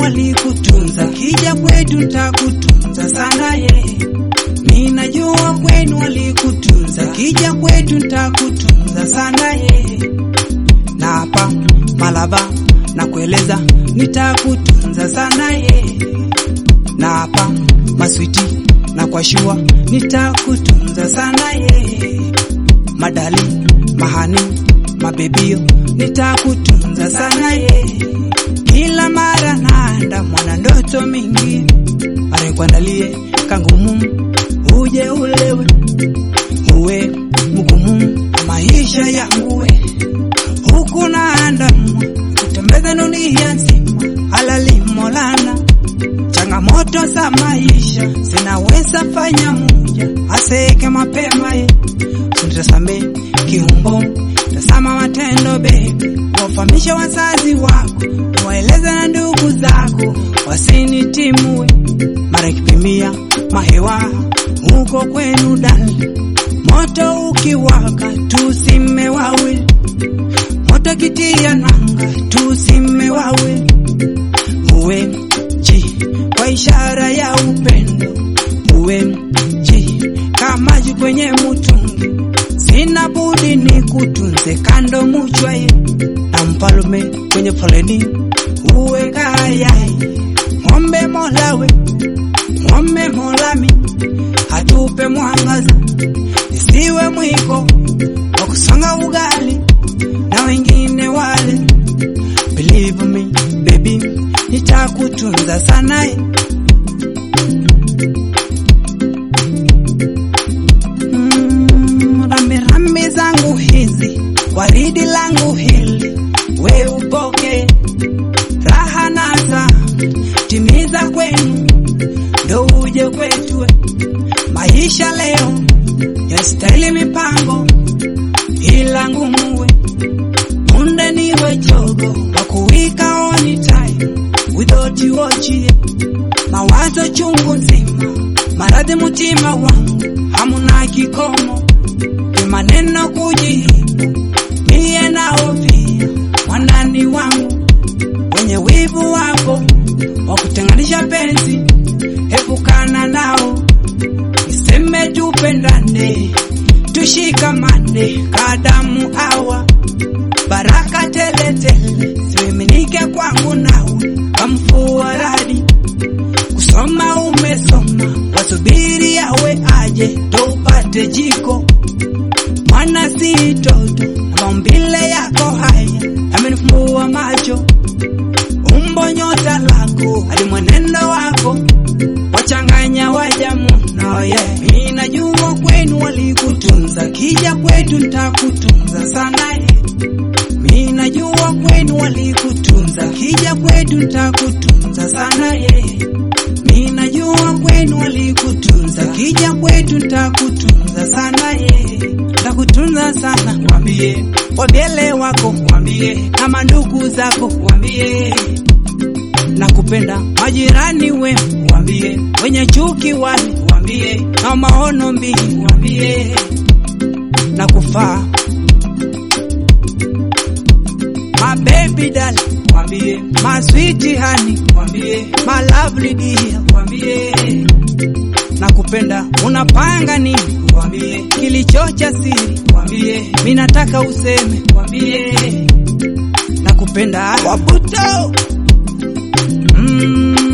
walikutunza, kija kwetu ntakutunza sana ye. Ninajua kwenu walikutunza, kija kwetu ntakutunza sana ye. Na hapa Malaba na kueleza nitakutunza sana ye. Na hapa Maswiti na kwa shua nitakutunza sana ye. Madali mahani mabebio nitakutunza sana ye. Kila mara naanda mwana ndoto mingi arekuandalie kangumu uje ulewe uwe mgumu maisha yangu we huku naanda kutembeza dunia nzima halali molana changamoto za maisha zinaweza fanya muja aseke mapema ye suntasame kiumbo tasama matendo bebi wafamisha wazazi wako waeleza na ndugu zako wasinitimue mara kipimia mahewa huko kwenu dali moto ukiwaka tusime wawili moto kitia nanga tusime wawili uwe ji kwa ishara ya upendo uwe ji kamaji kwenye mutungi sina budi ni kutunze kando muchwaye na mpalume kwenye foleni uwe kayai ng'ombe molawe ng'ombe molami hatupe mwangaza isiwe mwiko wa kusonga ugali na wengine wale believe me baby nitakutunza sana mm, rambirambi zangu hizi waridi langu hili we upoke raha naza timiza kwenu ndo uje kwetu we. maisha leo yastahili mipango ila ngumuwe munde niwe chogo wa kuwika oni time without you ochie mawazo chungu nzima maradhi mutima wangu hamuna kikomo ni maneno kujihibu miye nao pia mwanani wangu wenye wivu wako wa kutenganisha penzi epukana nao niseme tupendane tushikamane kadamu awa baraka teletele zimeminike kwangu nawe kamfua radi kusoma umesoma wasubiri yawe aje tupate jiko mwana si toto na maumbile yako haya amenifumbua macho umbo nyota lako hadi mwenendo wako wachanganya wajamu no yeah. mi najua kwenu walikutunza kija kwetu ntakutunza sana yeah. mi najua kwenu walikutunza kija kwetu ntakutunza sana yeah. mi najua kwenu walikutunza kija kwetu ntakutunza sana yeah. ntakutunza sana wambie wavyele wako wambie na mandugu zako wambie na kupenda majirani we wambie wenye chuki wale wambie na maono mbili wambie na kufaa my baby dali wambie my sweet honey wambie my lovely dear wambie na kupenda unapanga nini wambie kilicho cha siri wambie mi nataka useme wambie na kupenda wabuto mm,